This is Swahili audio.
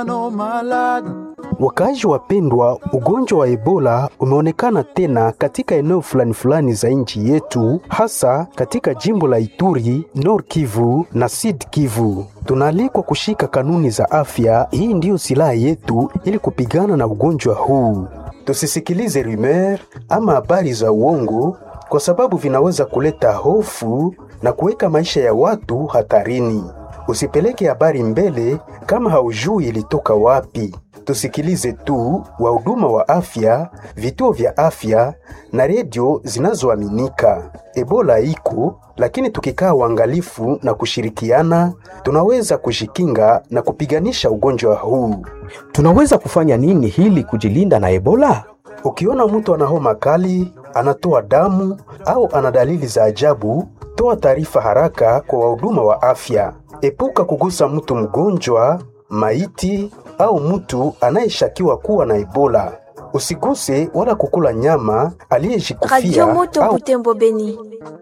Wakaaji wapendwa, ugonjwa wa Ebola umeonekana tena katika eneo fulani fulani za nchi yetu, hasa katika jimbo la Ituri, Nord Kivu na Sud Kivu. Tunaalikwa kushika kanuni za afya. Hii ndiyo silaha yetu ili kupigana na ugonjwa huu. Tusisikilize rumeur ama habari za uongo, kwa sababu vinaweza kuleta hofu na kuweka maisha ya watu hatarini. Usipeleke habari mbele kama haujui ilitoka wapi. Tusikilize tu wahuduma wa afya, vituo vya afya na redio zinazoaminika. Ebola iko, lakini tukikaa uangalifu na kushirikiana, tunaweza kujikinga na kupiganisha ugonjwa huu. Tunaweza kufanya nini hili kujilinda na Ebola? Ukiona mtu ana homa kali, anatoa damu au ana dalili za ajabu, toa taarifa haraka kwa wahuduma wa afya. Epuka kugusa mtu mgonjwa, maiti au mtu anayeshakiwa kuwa na Ebola. Usiguse wala kukula nyama aliyejikufia Radio Moto au Butembo Beni.